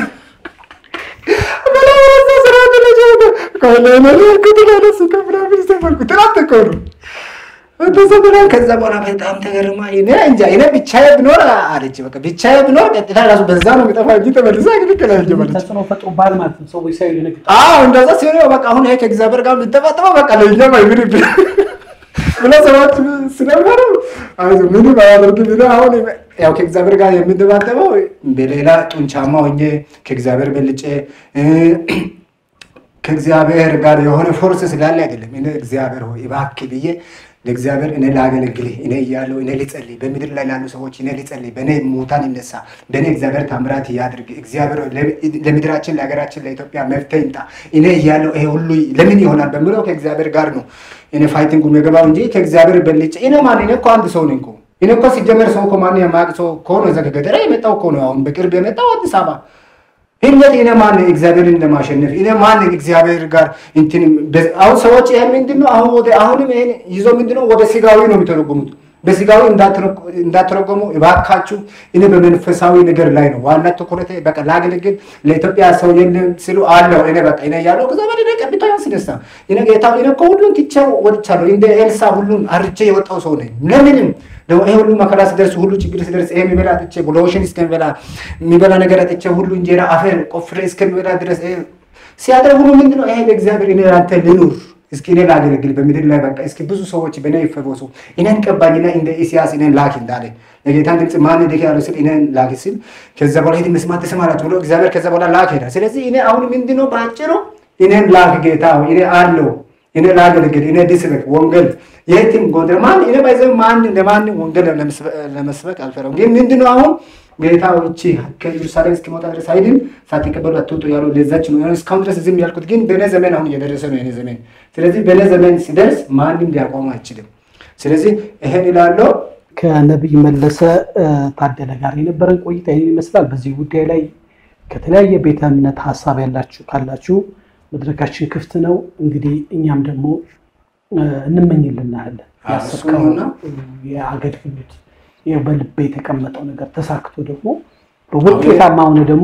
ትናንት እኮ ነው በዘመና ከዛ በኋላ በጣም ተገርማ እኔ እንጃ እኔ ብቻዬ ብኖር አለች። በቃ ብቻዬ ብኖር ቀጥታ ራሱ በዛ ነው የሚጠፋ እንጂ ተመልሳ ግን ከላይ ጀመረች። ተጽዕኖ ፈጥሮብሃል ማለት ነው። ሰዎች ሳይሆን ይነግጣል። አዎ እንደዛ ሲሆን በቃ አሁን ይሄ ከእግዚአብሔር ጋር የሚጠባጠበው በቃ ለእኛም አይምርብን ብሎ ሰዎች ስለነበሩ አይዞህ ምንም አያደርግም። እኔ አሁን ያው ከእግዚአብሔር ጋር የሚደባደበው በሌላ ጡንቻማ ሆኜ ከእግዚአብሔር በልጬ ከእግዚአብሔር ጋር የሆነ ፎርስ ስላለ አይደለም። እኔ እግዚአብሔር ሆይ እባክህ ብዬ ለእግዚአብሔር እኔ ላገለግልህ እኔ እያለሁ እኔ ልጸልይ፣ በምድር ላይ ላሉ ሰዎች እኔ ልጸልይ፣ በእኔ ሙታን ይነሳ፣ በእኔ እግዚአብሔር ታምራት ያድርግ፣ እግዚአብሔር ለምድራችን ለሀገራችን ለኢትዮጵያ መፍትሄ ይምጣ፣ እኔ እያለሁ ይሄ ሁሉ ለምን ይሆናል በምለው ከእግዚአብሔር ጋር ነው እኔ ፋይቲንግ የገባው እንጂ ከእግዚአብሔር በልጬ እኔ ማን እኔ እኮ አንድ ሰው ነኝ እኮ እኔ እኮ ሲጀመር ሰው እኮ ማን የማያውቅ ሰው እኮ ነው እዛ ከገጠር የመጣው እኮ ነው አሁን በቅርብ የመጣው አዲስ አበባ ህነት እኔ ማን እግዚአብሔርን ለማሸነፍ እኔ ማን እግዚአብሔር ጋር እንትን አሁን ሰዎች ይሄን ምንድነው አሁን ወደ አሁንም ይሄን ይዞ ምንድነው ወደ ስጋዊ ነው የሚተረጉሙት። በስጋዊ እንዳትረጎሙ እባካችሁ። እኔ በመንፈሳዊ ነገር ላይ ነው ዋና ትኩረት። በቃ ላገለግል ለኢትዮጵያ ሰው የለም ሲሉ አለው እኔ በቃ እኔ ያለው ከዛ በደ ቀብታ ያስነሳ እኔ ጌታ እኔ እኮ ሁሉን ትቼው ወጥቻለሁ። እንደ ኤልሳ ሁሉን አርቼ የወጣው ሰው ነኝ። ለምንም ደግሞ ይሄ ሁሉ መከራ ሲደርስ ሁሉ ችግር ሲደርስ ይሄ የሚበላ አጥቼ ሎሽን እስከሚበላ የሚበላ ነገር አጥቼ ሁሉ እንጀራ አፈር ቆፍሬ እስከሚበላ ድረስ ሲያደርግ ሁሉ ምንድነው ይሄ በእግዚአብሔር እኔ አንተ ልኑር እስኪ እኔ ላገለግል በምድር ላይ በቃ እስኪ ብዙ ሰዎች በእኔ ይፈወሱ እኔን ቀባኝና እንደ ኢሳያስ እኔን ላክ እንዳለ የጌታን ድምፅ ማን ደክ ያለው ስል እኔን ላክ ሲል ከዛ በኋላ ሄድ መስማት ተሰማራችሁ ብሎ እግዚአብሔር ከዛ በኋላ ላክ ሄዳ። ስለዚህ እኔ አሁን ምንድነው በአጭሩ እኔን ላክ ጌታ እኔ አለው እኔ ላገልግል፣ እኔ ልስበክ ወንጌል የትም ጎንደር ማን እኔ ባይዘ ማን ለማንም ወንጌል ለመስበክ አልፈራም። ግን ምንድነው አሁን ጌታ ውጭ ከኢየሩሳሌም እስኪመጣ ድረስ አይድን ሳትቀበሉ አትውጡ ያሉ ለዛች ነው። እስካሁን ድረስ ዝም ያልኩት ግን በእኔ ዘመን አሁን እየደረሰ ነው የኔ ዘመን። ስለዚህ በእኔ ዘመን ሲደርስ ማንም ሊያቆሙ አይችልም። ስለዚህ ይሄን ይላለው። ከነቢይ መለሰ ታደለ ጋር የነበረን ቆይታ ይህን ይመስላል። በዚህ ጉዳይ ላይ ከተለያየ ቤተ እምነት ሀሳብ ያላችሁ ካላችሁ መድረካችን ክፍት ነው። እንግዲህ እኛም ደግሞ እንመኝልናለን ያሰብከውና የአገልግሎት በልቤ የተቀመጠው ነገር ተሳክቶ ደግሞ በውጤታማ ሆነ ደግሞ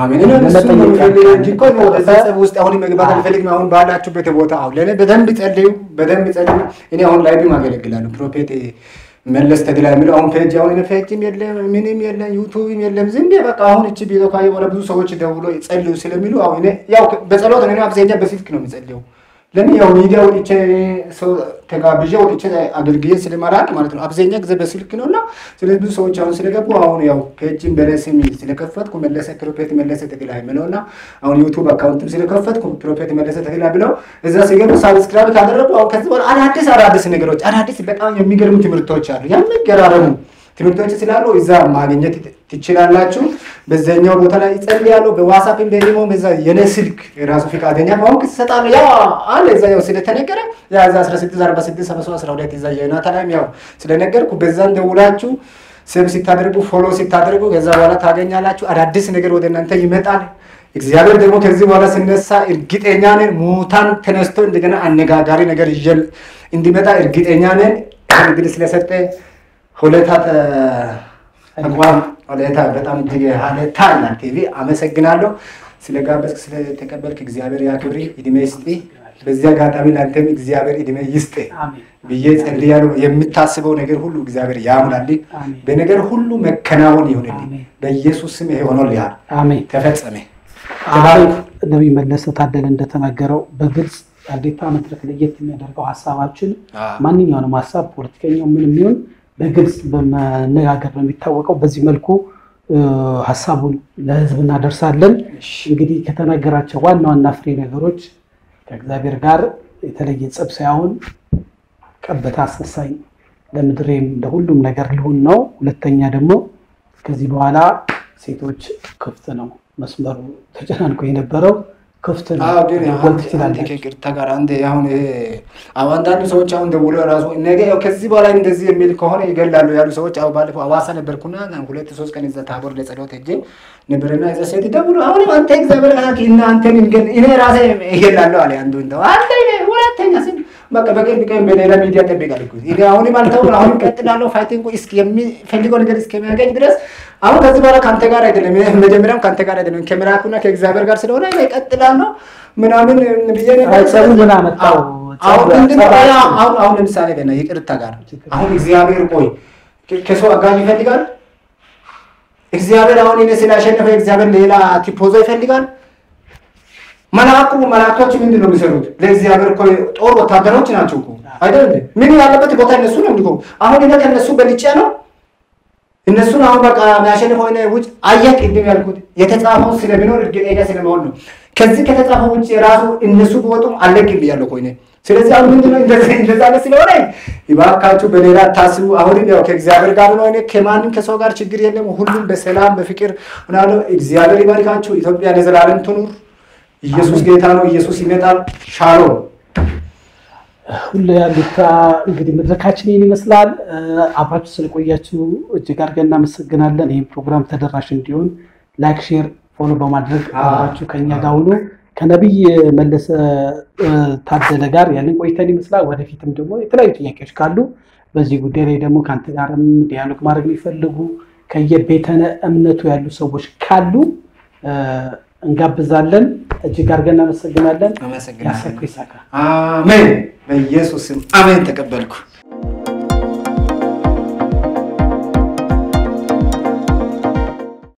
ውስጥ አሁን መግባት አልፈልግም። አሁን ባላችሁበት ቦታ አሁን ለእኔ በደንብ ጸልዩ፣ በደንብ ጸልዩ። እኔ አሁን ላይቭም አገለግላለሁ። ፕሮፌት መለስ ተድላ የሚለው አሁን ፔጅ አሁን ፌጅም የለም ምንም የለም ዩቱብም የለም። ዝም ብዬ በቃ አሁን እቺ ቢሮ ካየ በኋላ ብዙ ሰዎች ደውሎ ጸልዩ ስለሚሉ አሁን ያው በጸሎት ነው አብዛኛ በስልክ ነው የሚጸልየው ለምን ያው ሚዲያ ወጥቼ ሰው ተጋብዤ ወጥቼ አገልግዬ ስለማላውቅ ማለት ነው። አብዛኛ ጊዜ በስልክ ነው እና ስለዚህ ብዙ ሰዎች አሁን ስለገቡ አሁን ያው ፔጅን በለስም ስለከፈትኩ መለሰ ፕሮፌት መለሰ ተክላ የሚለው እና አሁን ዩቱብ አካውንትም ስለከፈትኩ ፕሮፌት መለሰ ተክላ ብለው እዛ ሲገቡ ሳብስክራይብ ካደረጉ አሁን ከዚህ በኋላ አዳዲስ አዳዲስ ነገሮች አዳዲስ በጣም የሚገርሙ ትምህርቶች አሉ የሚገራረሙ ትምህርቶች ስላሉ እዛ ማግኘት ትችላላችሁ። በዛኛው ቦታ ላይ ይጸልያሉ። በዋትስአፕም በኢሞ በዛ የኔ ስልክ ራሱ ፈቃደኛ ከሆንክ ትሰጣለህ። ያው አለ እዛ ያው ስለተነገረ ያ እዛ 16 46 73 12 እዛ የናታላም ያው ስለነገርኩ በዛን ደውላችሁ ሰብ ሲታደርጉ ፎሎ ሲታደርጉ ከዛ በኋላ ታገኛላችሁ። አዳዲስ ነገር ወደ እናንተ ይመጣል። እግዚአብሔር ደግሞ ከዚህ በኋላ ሲነሳ እርግጠኛ ነን ሙታን ተነስቶ እንደገና አነጋጋሪ ነገር ይዤ እንዲመጣ እርግጠኛ ነን። እንግዲህ ስለሰጠ ሁለታ ተቋም ሁለታ በጣም እጅግ ሀለታ ይላል ቲቪ አመሰግናለሁ። ስለጋበዝክ ስለተቀበልክ እግዚአብሔር ያክብሪ፣ እድሜ ይስጥ። በዚህ አጋጣሚ ለአንተም እግዚአብሔር እድሜ ይስጥ ብዬ ጸልያለሁ። የምታስበው ነገር ሁሉ እግዚአብሔር ያሙላልህ። በነገር ሁሉ መከናወን ይሆንልህ። በኢየሱስ ስም ይሄ ሆኖልሃል፣ ተፈጸመ። ነቢይ መለሰ ታደለ እንደተናገረው በግልጽ አዴታ መድረክ ለየት የሚያደርገው ሀሳባችን ማንኛውንም ሀሳብ ፖለቲከኛው ምን የሚሆን በግልጽ በመነጋገር ነው የሚታወቀው። በዚህ መልኩ ሀሳቡን ለሕዝብ እናደርሳለን። እንግዲህ ከተናገራቸው ዋና ዋና ፍሬ ነገሮች ከእግዚአብሔር ጋር የተለየ ጸብ ሳይሆን ቀበታ አስነሳኝ ለምድሬም ለሁሉም ነገር ሊሆን ነው። ሁለተኛ ደግሞ ከዚህ በኋላ ሴቶች ክፍት ነው መስመሩ ተጨናንቆ የነበረው ክፍት ነው። ከይቅርታ ጋር አንድ አሁን አንዳንዱ ሰዎች አሁን ደውሎ ራሱ ነገ ያው ከዚህ በኋላ እንደዚህ የሚል ከሆነ ይገላሉ ያሉ ሰዎች አሁ ባለፈው አዋሳ ነበርኩና ሁለት ሶስት ቀን እዛ ታቦር ለጸሎት ሄጄ ነበርና እዛ ሴት ደውሎ አሁንም አንተ እግዚአብሔር ቃል እና አንተን እንገል እኔ ራሴ ይገላለሁ አለ አንዱ እንደው አንተ ሁለተኛ ስም በቃ በቅርብ ቀን በሌላ ሚዲያ ጠብቃል እኮ እኔ አሁንም አልተውም አሁንም ቀጥላለሁ ፋይቲንግ እስኪ የሚፈልገው ነገር እስከሚያገኝ ድረስ አሁን ከዚህ በኋላ ከአንተ ጋር አይደለም፣ መጀመሪያም ከአንተ ጋር አይደለም፣ ከመልአኩና ከእግዚአብሔር ጋር ስለሆነ እቀጥላለሁ ምናምን ብዬ ምን አመጣው? አሁን ለምሳሌ ገና ይቅርታ ጋር አሁን እግዚአብሔር ቆይ ከሰው አጋዥ ይፈልጋል። እግዚአብሔር አሁን እኔ ስላሸነፈ እግዚአብሔር ሌላ ቲፖዞ ይፈልጋል። መልአኩ መላእክቶች ምንድን ነው የሚሰሩት? ለእግዚአብሔር እኮ ጦር ወታደሮች ናቸው እኮ አይደል? ምን ያለበት ቦታ እነሱ ነው የሚቆሙ። አሁን እኔ ከእነሱ በልጬ ነው እነሱን አሁን በቃ የሚያሸንፈው እኔ ውጭ አየህ፣ ቅድም ያልኩት የተጻፈው ስለሚኖር እርግጠኛ ስለመሆን ነው። ከዚህ ከተጻፈው ውጭ የራሱ እነሱ ቢወጡም አለቅም ብያለሁ እኮ እኔ። ስለዚህ አሁን ምንድነው እንደዛ አይነት ስለሆነ እባካችሁ በሌላ ታስቡ። አሁንም ያው ከእግዚአብሔር ጋር ነው። እኔ ከማንም ከሰው ጋር ችግር የለም። ሁሉም በሰላም በፍቅር ምናለው። እግዚአብሔር ይባርካችሁ። ኢትዮጵያ ለዘላለም ትኑር። ኢየሱስ ጌታ ነው። ኢየሱስ ይመጣል። ሻሎም ሁሉ ያሉታ እንግዲህ መድረካችን ይህን ይመስላል። አብራችሁ ስለቆያችሁ እጅግ አድርገን እናመሰግናለን። ይህም ፕሮግራም ተደራሽ እንዲሆን ላይክ፣ ሼር፣ ፎሎ በማድረግ አብራችሁ ከኛ ጋር ሁኑ። ከነቢይ መለሰ ታደለ ጋር ያንን ቆይተን ይመስላል። ወደፊትም ደግሞ የተለያዩ ጥያቄዎች ካሉ በዚህ ጉዳይ ላይ ደግሞ ከአንተ ጋርም ዲያሎግ ማድረግ የሚፈልጉ ከየቤተ እምነቱ ያሉ ሰዎች ካሉ እንጋብዛለን። እጅግ አድርገን እናመሰግናለን። ያሰብኩ ይሳካ። አሜን። በኢየሱስ ስም አሜን። ተቀበልኩ።